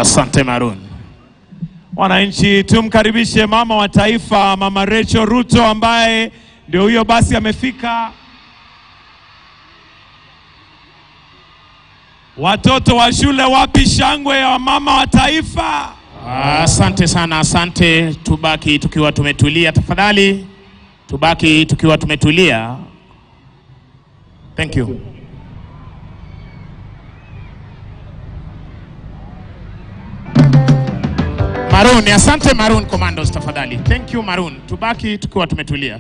Asante Maroon. Wananchi, tumkaribishe mama wa taifa, Mama Rachel Ruto ambaye ndio huyo basi amefika. Watoto wa shule, wapi shangwe ya mama wa taifa? Asante sana, asante. Tubaki tukiwa tumetulia tafadhali, tubaki tukiwa tumetulia. Thank you. Maroon, asante Maroon Commandos tafadhali. Thank you Maroon. Tubaki tukiwa tumetulia.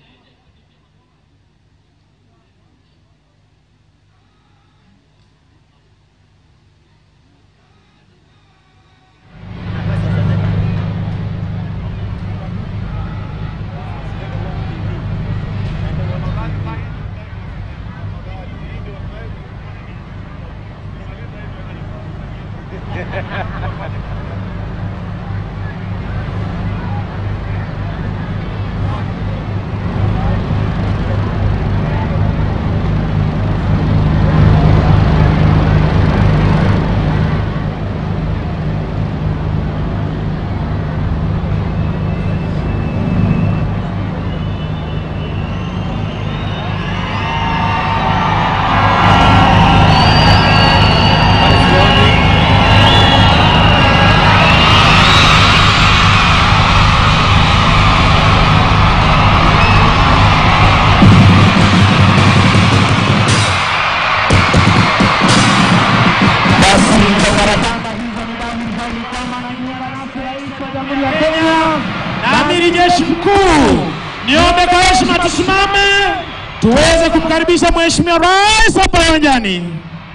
na amiri jeshi mkuu, niombe kwa heshima tusimame tuweze kumkaribisha mheshimiwa rais hapa uwanjani.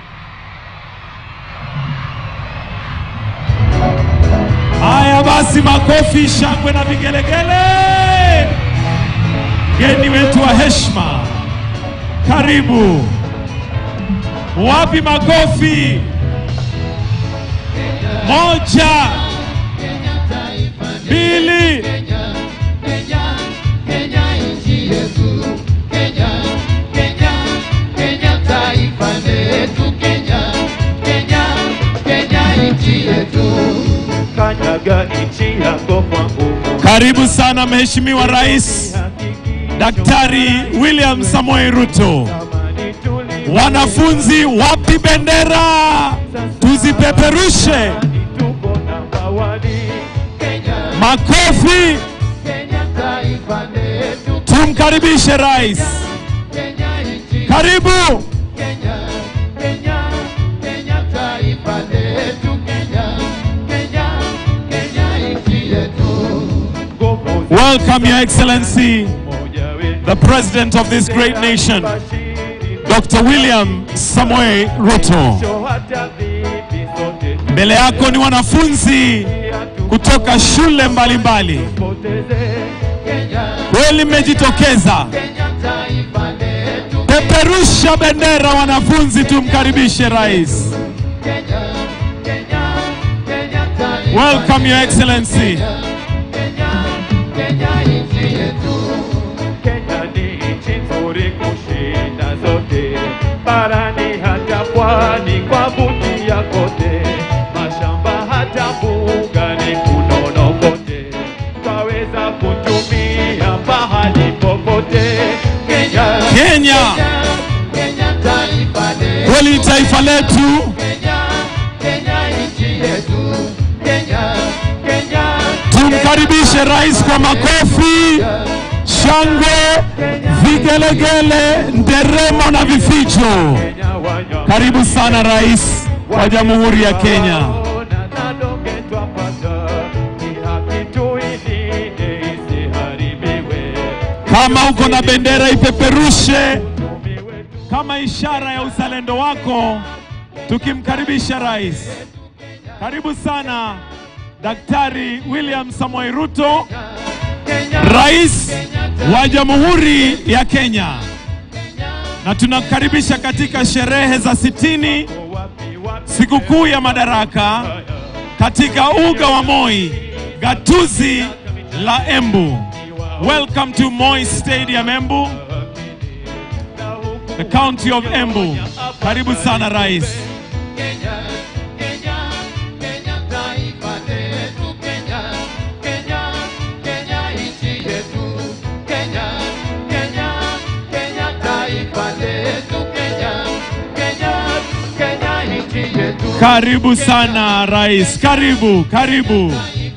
Haya basi, makofi, shangwe na vigelegele. Mgeni wetu wa heshima, karibu. Wapi makofi? Moja, mbili, Kanyaga nchi yako kwa nguvu. karibu sana Mheshimiwa Rais Daktari William Samoei Ruto. Amani tuli Wanafunzi, wapi bendera? Tuzipeperushe. tuko namba wani. Makofi, tumkaribishe rais. Karibu. Nguvu za Welcome, Your Excellency, moja wetu. the President of this great nation, Bashiri Dr. William Samoei Ruto. cho hata vipi sote Mbele yako ni wanafunzi kutoka shule mbalimbali. tupoteze. Kweli mmejitokeza. Peperusha bendera wanafunzi, tumkaribishe rais. Welcome, Your Excellency. Kenya ni nchi nzuri kushinda zote, barani hata pwani kwa buti ya kote, mashamba hata mbugani kunono kote, twaweza kutumia pahali popote. Kenya, Kenya kweli ni taifa letu. Tumkaribishe rais kwa makofi, shangwe, vigelegele, nderemo na vifijo. Kenya wanywa Karibu sana rais wa Jamhuri ya Kenya. Ona nadonge twapata, ni haki tuilinde isiharibiwe. Kama uko na bendera ipeperushe Umi wetu kama ishara ya uzalendo wako, tukimkaribisha rais. Karibu sana Daktari William Samoei Ruto, rais wa Jamhuri ya Kenya, na tunakukaribisha katika sherehe za sitini wapi wapi sikukuu ya Madaraka katika uga wa Moi, gatuzi la Embu. Welcome to Moi Stadium Embu, the county of Embu. Karibu sana rais. Karibu sana Rais, karibu, karibu.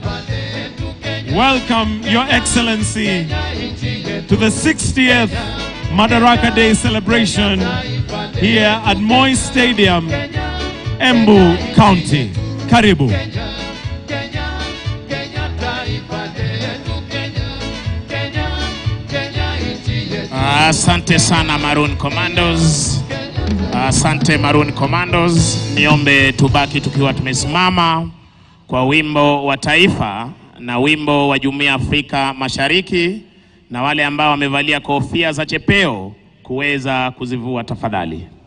Welcome, Your Excellency, to the 60th Madaraka Day celebration here at Moi Stadium, Embu County. Karibu. Asante sana Maroon Commandos. Asante Maroon Commandos. Niombe tubaki tukiwa tumesimama kwa wimbo wa taifa na wimbo wa Jumuiya ya Afrika Mashariki na wale ambao wamevalia kofia za chepeo kuweza kuzivua tafadhali.